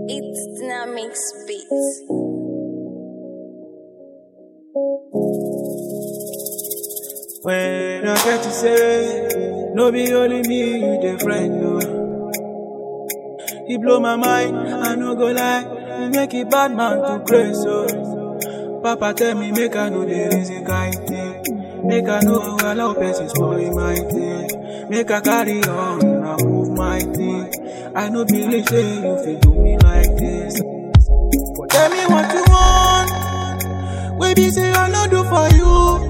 It's Dynamics Beats. When I get to say, no be only me, you the friend, no. He blow my mind, I no go lie, he make it bad man to crazy, so. Papa tell me, make I know the reason kind thing. Make I know allow person spoil my thing. Make I carry on, I move my thing. I no believe say you fit do me like this. But tell me what you want. We be say I no do for you.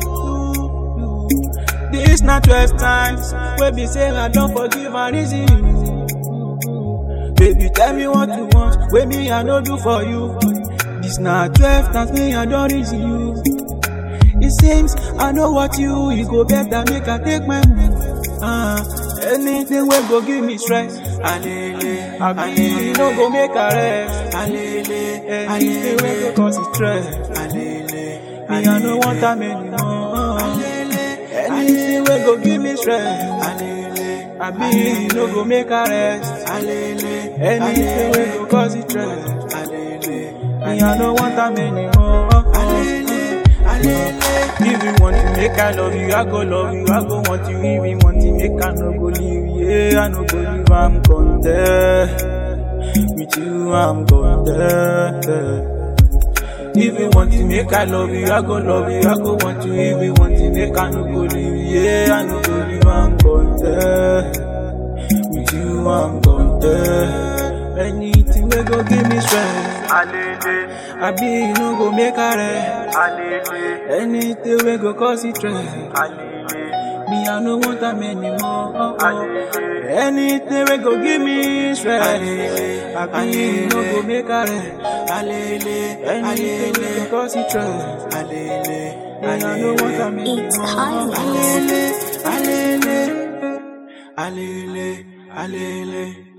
This not 12 times. We be say I don't forgive and reason you. Baby, tell me what you want. We me I no do for you. This not 12 times. Me I don't reason you. It seems I know what you. You go better make I take my move. Uh, anything will go give me stress. Alele, I be no go make a rest. Alele, anything will go cause it stress. Alele, me I no want time anymore. Alele, anything will go give me stress. Alele, I be no go make a rest. Alele, anything will go cause it stress. Alele, me I no want time anymore. Alele, alele. If you want to make I love you, I go love you. I go want you. If you want to make I no go leave you, yeah, I no go leave. I'm gone there. With you, I'm gone there. If you want to make I love you, I go love you. I go want you. If you want to make I no go leave you, yeah, I no go leave. I'm gone there. With you, I'm gone there. Anything will go give me strength. Alele, I be you no go make a rest. alele, Anything will go cause it stress. alele, Me, I no want them anymore. Oh, oh. alele, Anything will go give me stress. I be you no go make a rest. Anything will go cause it stress. Me, I no want them anymore. It's Kyle. Alele, alele, alele, alele.